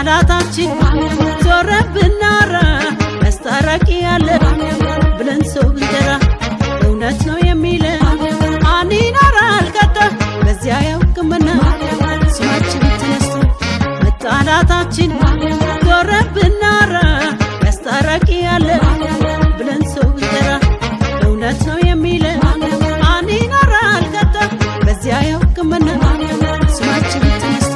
ጠላታችን ዞረ ብናራ ያስታራቂ ያለ ብለን ሰው ብንጠራ እውነት ነው የሚለን ማን ይኖራል ቀጣ በዚያ ያውቅምና ስማችን ተነስቶ መጣላታችን ዞረ ብናራ ያስታራቂ ያለ ብለን ሰው ብንጠራ እውነት ነው የሚለን ማን ይኖራል ቀጣ በዚያ ያውቅምና ስማችን ተነስቶ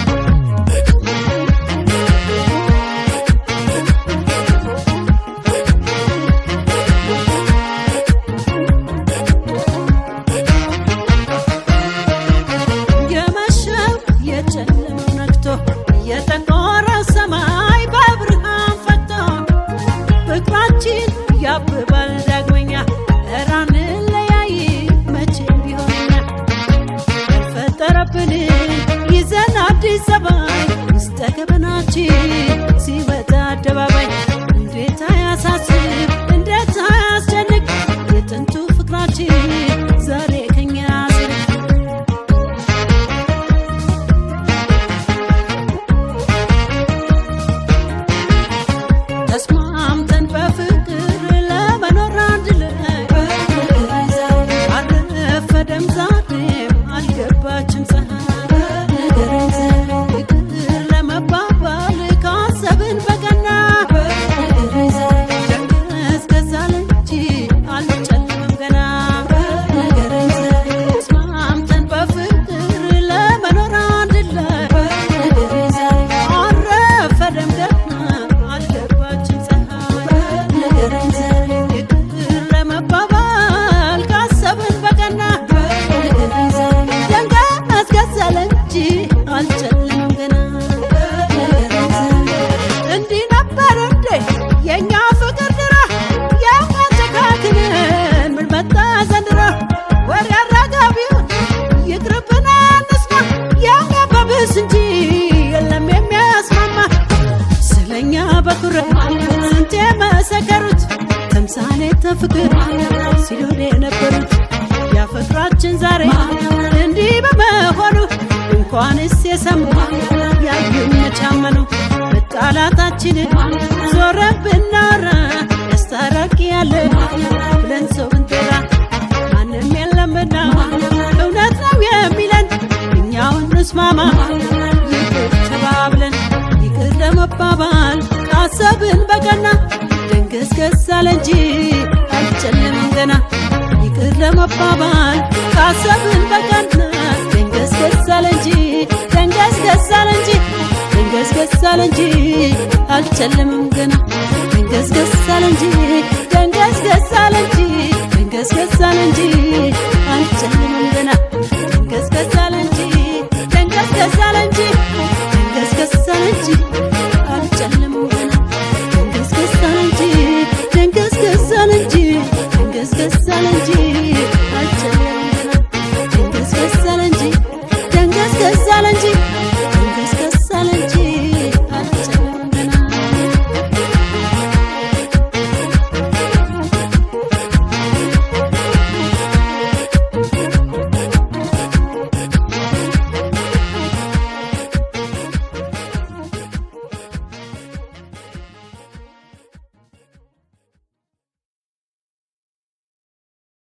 የመሸው የጨለመው ነግቶ የጠቆረ ሰማይ በብርሃን ፈቶ ፍቅራችን ያብባል ዳግመኛ እራን ለያይ መቼም ቢሆንና ያልፈጠረብን ይዘን አዲስ ዘባይ ውስጠ ገበናችን ሲወጣ አደባባይ እንዴት አያሳስብ እንዴት አያስጨንቅ የጥንቱ ፍቅራችን ዛሬ ከኛ ስር ተስማምተን በፍቅር ለመኖር አንድ ላይ አልረፈደም ዛሬም አልገባችም ፀሐይ ፍቅር ለመባባል ካሰብን በቀና ደንገዝገዛል እንጂ አልጨልምም ገና ተስማምተን በፍቅር ለመኖር አንድ ላይ አልረፈደም ገና አልገባችም ፀሐይ ይቅር ለመባባል ካሰብን በቀና ደንገዝገዛል እንጂ አልጨልምም ገና እንዲህ ነበር እንዴ የእኛ ፍቅር ድሮ የሚያጨካክንን ምን መጣ ዘንድሮ ወሬ አራጋቢውን ይቅርብን እንስማ የሚያባብስ እንጂ የለም የሚያስማማ ስለኛ በኩራት ስንት የመሰከሩት ተምሳሌተ ፍቅር ሲሉን የነበሩት ያፍቅራችን ዛሬ እንዲህ በመሆኑ እንኳንስ የሰሙ ያዩን መቻመኑ መጣላታችንን ዞረን ብናወራ ያስታራቂ ያለ ብለን ሰው ብንጠራ ማንም የለምና እውነት ነው የሚለን እኛው እንስማማ ይቅር ተባብለን ይቅር ለመባባል ካሰብን በቀና ደንገዝገዝ አለ እንጂ አልጨለምም ገና ይቅር ለመባባል ካሰብን በቀና ደንገዝገዝ አለ እንጂ ደንገዝገዝ አለ እንጂ ደንገዝገዝ አለ እንጂ አልጨለምም ገና ደንገዝገዝ አለ እንጂ ደንገዝገዝ አለ እንጂ ደንገዝገዝ አለ እንጂ አልጨለምም ገና ደንገዝገዝ አለ እንጂ ደንገዝገዝ አለ እንጂ ደንገዝገዝ አለ እንጂ አልጨለምም ገና ደንገዝገዝ አለ እንጂ ደንገዝገዝ አለ እንጂ ደንገዝገዝ አለ እንጂ አልጨለምም